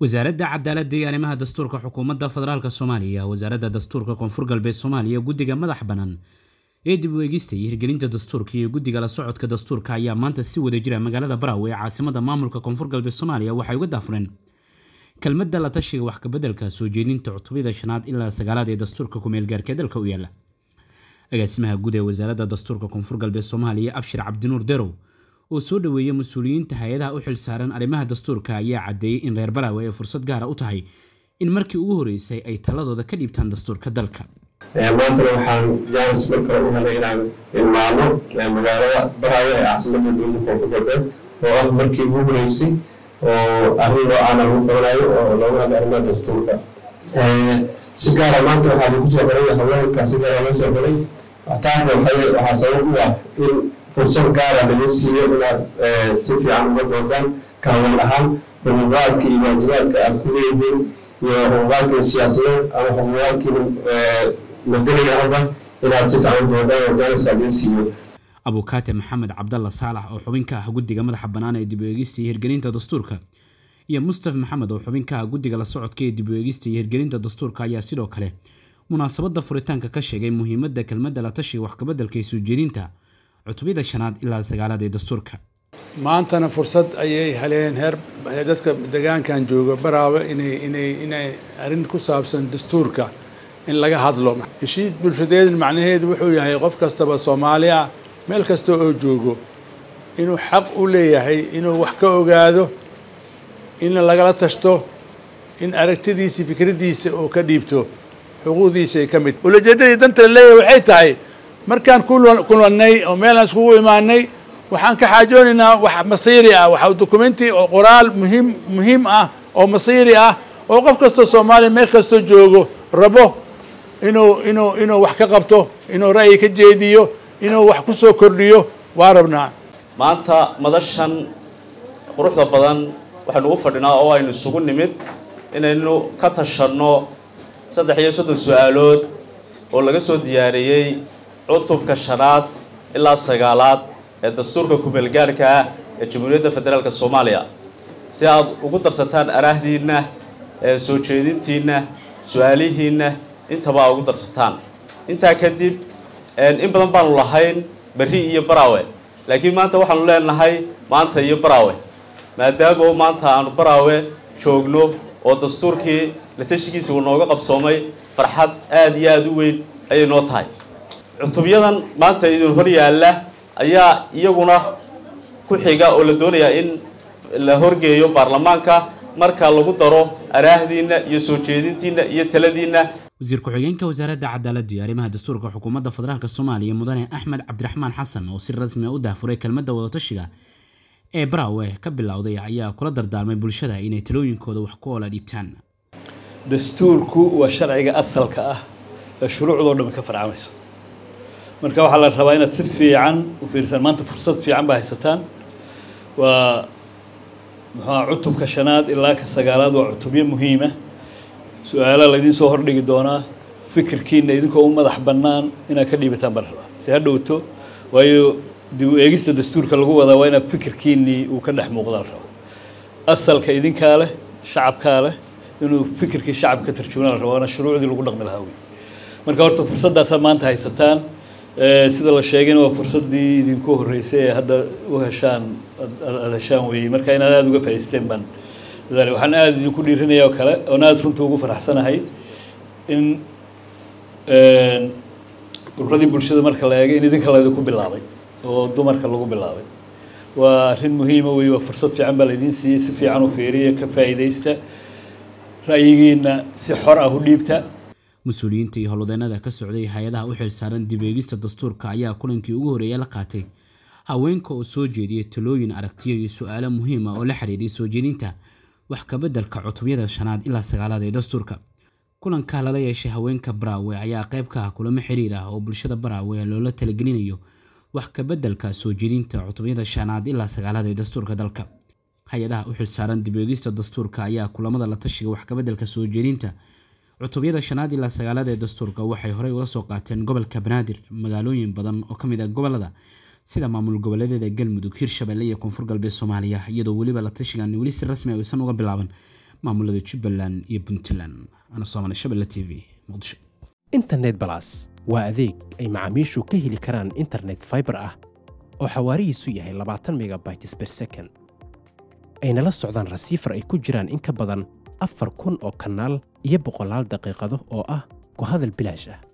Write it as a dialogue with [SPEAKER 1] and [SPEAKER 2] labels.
[SPEAKER 1] wasaaradda cadaaladda iyo arrimaha dastuurka xukuumadda federaalk soomaaliya wasaaradda dastuurka koonfur galbeed soomaaliya guddiga madax bannaan ee dib u eegista iyo hirgelinta dastuurka iyo guddiga la socodka dastuurka ayaa maanta si wada jira magaalada baraawe ee caasimada maamulka koonfur galbeed soomaaliya waxay uga daafureen kelmadda la tashiga wax kabeddelka soo jeedinta cutubada shanaad ilaa sagaalaad ee dastuurka ku-meelgaarka dalka u yaala agaasimaha guud ee wasaaradda dastuurka koonfur galbeed soomaaliya abshir cabdinuur derow oo soo dhoweeya mas-uuliyiinta hay-adaha u xilsaaran arrimaha dastuurka ayaa caddeeyey in reer baraawe ay fursad gaara u tahay in markii ugu horreysay ay taladooda ka dhiibtaan dastuurka dalka
[SPEAKER 2] maantana waxaan jaanis mar kale u helay inaan ilmaano magaalada baraawe ee caasimada dowladda koonfur galbeed oo ah markii ugu horeysay oo arrin noocaana lagu qabanayo oo looga hadlay arrimaha dastuurka si gaara maanta waxaa lagu soo galay haweenka si gaara loo soo galay taasna waxaa sabab u ah in fursad gaara laga siiyo inaad si fiican uga doodaan kaawan ahaan xuquuqaadka iyo waajibaadka aad ku leedihiin iyo xuquuqaadkii siyaasadeed ama xuquuqaadkii madaniga ahba inaad si fiican u doodaan oo jaaniska laga siiyo
[SPEAKER 1] abukaate maxamed cabdalla saalax oo xubin ka ah guddiga madaxa bannaan ee dib u eegista iyo hirgelinta dastuurka iyo mustaf maxamed oo xubin ka ah guddiga la socodka ee dib u eegista iyo hirgelinta dastuurka ayaa sidoo kale munaasabadda furitaanka ka sheegay muhiimadda kelmadda la tashiga wax kabeddelka ee soo jeedinta cutubada shanaad ilaa sagaalaad ee dastuurka
[SPEAKER 3] maantana fursad ayay heleen heer dadka degaankan jooga baraawe inay inay inay arrin ku saabsan dastuurka in laga hadlo heshiis bulshadeed macnaheedu wuxuu yahay qof kastaba soomaali ah meel kasta oo joogo inuu xaq u leeyahay inuu wax ka ogaado in lagala tashto in aragtidiisa fikraddiisa oo ka dhiibto xuquuqdiisa ay ka mid ulajeedadii danta la leeyahay waxay tahay markaan kulannay oo meelaan iskugu imaanay waxaan ka xaajoonaynaa wax masiiri ah waxa documenti oo qoraal muhiim muhiim ah oo masiiri ah oo qof kastoo soomaaliya meel kastoo joogo rabo inuu inuu inuu wax ka qabto inuu ra'yi ka jeediyo inuu wax ku soo kordhiyo waa rabnaa
[SPEAKER 4] maanta madashan quruxda badan waxaynu u fadhinaa oo aynu isugu nimid inaynu ka tashanno saddex iyo soddon su-aalood oo laga soo diyaariyey cutubka shanaad ilaa sagaalaad ee dastuurka ku-meelgaarhka ah ee jamhuuriyadda federaalka soomaaliya si aad ugu darsataan araahdiinna ee soo jeedintiinna su-aalihiinna intaba aad ugu darsataan intaa kadib in badan baanu lahayn berri iyo baraawe laakiin maanta waxaanu leenahay maanta iyo baraawe maadaama maanta aanu baraawe joogno oo dastuurkii la tashigiisa uu nooga qabsoomay farxad aada iyo aada u weyn ayay noo tahay cutubyadan maanta idin hor yaalla ayaa iyaguna ku xiga oo la doonayaa in la horgeeyo baarlamaanka marka lagu daro araahdiinna iyo soo jeedintiinna iyo taladiinna
[SPEAKER 1] wasiir ku-xigeenka wasaaradda cadaaladda iyo arrimaha dastuurka xukuumadda federaalk soomaaliya mudane axmed cabdiraxmaan xasan oo si rasmi a u daafuray kelmadda wadatashiga ee baraawe ka bilowday ayaa kula dardaarmay bulshada inay talooyinkooda wax ku oola dhiibtaan
[SPEAKER 5] dastuurku waa sharciga asalka ah ee shuruucdoo dhan ka farcamayso marka waxaa la rabaa inaad si fiican u fiirsaan maanta fursad fiican baa haysataan waa muxuua cutubka shanaad ilaa ka sagaalaad waa cutubyo muhiima su-aalaha laydiin soo hordhigi doonaa fikirkiina idinkoo u madax bannaan inaad ka dhiibataan baa la rabaa si ha dhowto waayo dib u eegista dastuurka lagu wadaa waa inaad fikirkiinii uu ka dhex muuqda la rabaa asalka idinkaa leh shacabkaa leh inuu fikirkii shacabka ka tarjumana la rabaa waana shuruucdii lagu dhaqmi lahaa wey marka horta fursaddaasaad maanta haysataan sida la sheegayna waa fursaddii idinku horreysay ee hadda u heshaan aada heshaan weeyey marka inaad aada uga faa'iisteen baan dadaali waxaan aada idinku dhiirinaya oo kale oon aada runta ugu faraxsanahay in ururadii bulshada marka la eegay in idinka laydinku bilaabay oo dumarka lagu bilaabay waa arrin muhiima wey waa fursad fiican baa laydiin siiyey si fiican u fiiriya ka faa'iidaysta ra'yigiina si xor ah u dhiibta
[SPEAKER 1] mas-uuliyiinta iyo howlwadeenada ka socday hay-adaha u xilsaaran dib eegista dastuurka ayaa kulankii ugu horreeya la qaatay haweenka oo soo jeediyay talooyin aragtiyo iyo su-aalo muhiim ah oo la xiriiray soo jeedinta wax kabeddelka cutubyada shanaad ilaa sagaalaad ee dastuurka kulanka lala yeeshay haweenka baraawe ayaa qayb ka ah kulamo xiriir ah oo bulshada baraawe loola talagelinayo wax kabeddelka soo jeedinta cutubyada shanaad ilaa sagaalaad ee dastuurka dalka hay-adaha u xilsaaran dib eegista dastuurka ayaa kulamada la tashiga wax kabeddelka soo jeedinta cutubyada shanaad ilaa sagaalaad ee dastuurka waxay horey uga soo qaateen gobolka banaadir magaalooyin badan oo ka mid ah gobolada sida maamul goboleedyada galmudug hirshabelle iyo koonfur galbeed soomaaliya iyadoo weliba la tashigan weli si rasmi aysan uga bilaaban maamulada jubbaland iyo puntland ana soomali shabelle t v muqdisho
[SPEAKER 6] internet balas waa adeeg ay macaamiishu ka heli karaan internet fiber ah oo xawaarihiisu yahay labaatan megabytes per second ayna la socdaan rasiifar ay ku jiraan in ka badan afar kun oo kanaal iyo boqolaal daqiiqado oo ah ku hadal bilaash ah